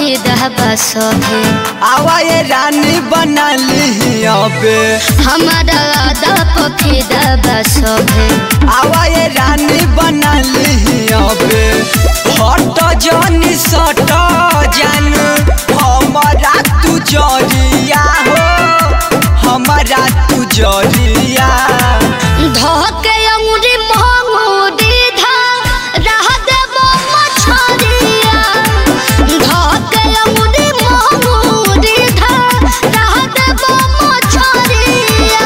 पफिदा बसभे आवा ये रानी बना ली अबे हमारा आदा पफिदा बसभे आवा ये रानी बना ली अबे हट जानी सट जान हमारा तू जरिया हो हमारा तू जरिया धोके अंगुरी मोंगुरी धा रह देबो मछरिया धोके अंगुरी मोंगुरी धा रह देबो मछरिया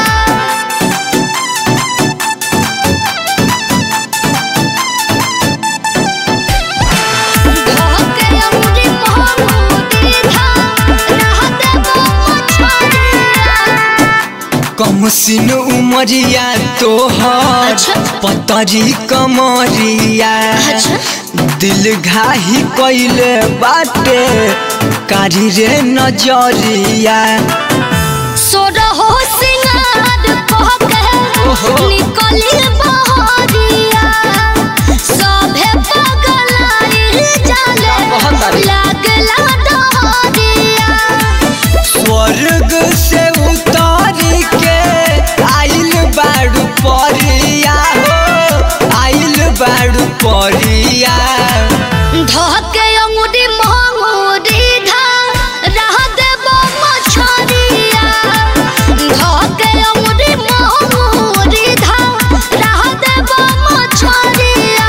धोके अंगुरी मोंगुरी धा रह देबो मछरिया कम सिन उमरिया तोहर अच्छा। पतरी कमरिया अच्छा। दिल घाही कैले बाटे कारी रे नजरिया सोरहो सिंगार कह के ओहो। निकली बहरिया सभे पगलाइल जाले बहुत तारीफ। लागला डहरिया स्वर्ग से उतारी के आइल बाड़ू परिया हो आइल बाड़ू परिया धके अंगुरी मंगुरी धा रह देबो मछरिया धके अंगुरी मंगुरी धा रह देबो मछरिया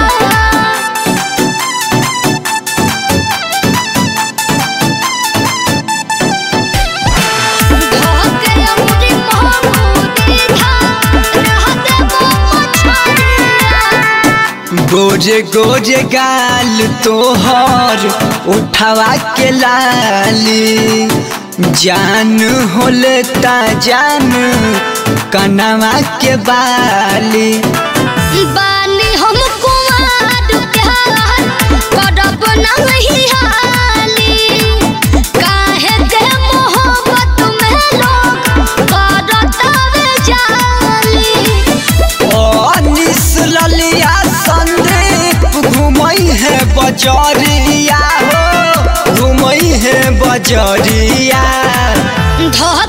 धोके अंगुरी मोंगुरी धा रह देबो मछरिया गोजे गोजे गाल तोहर उठावा के लाली जान होले ता जान कनवा के बाली बानी हम कुमार प्यार करब नहीं हाली काहे के मोहब्बत में लोग करतावे जाली अनिस ललिया संदीप घुमई है बजरिया हो घुमई है बजरिया धो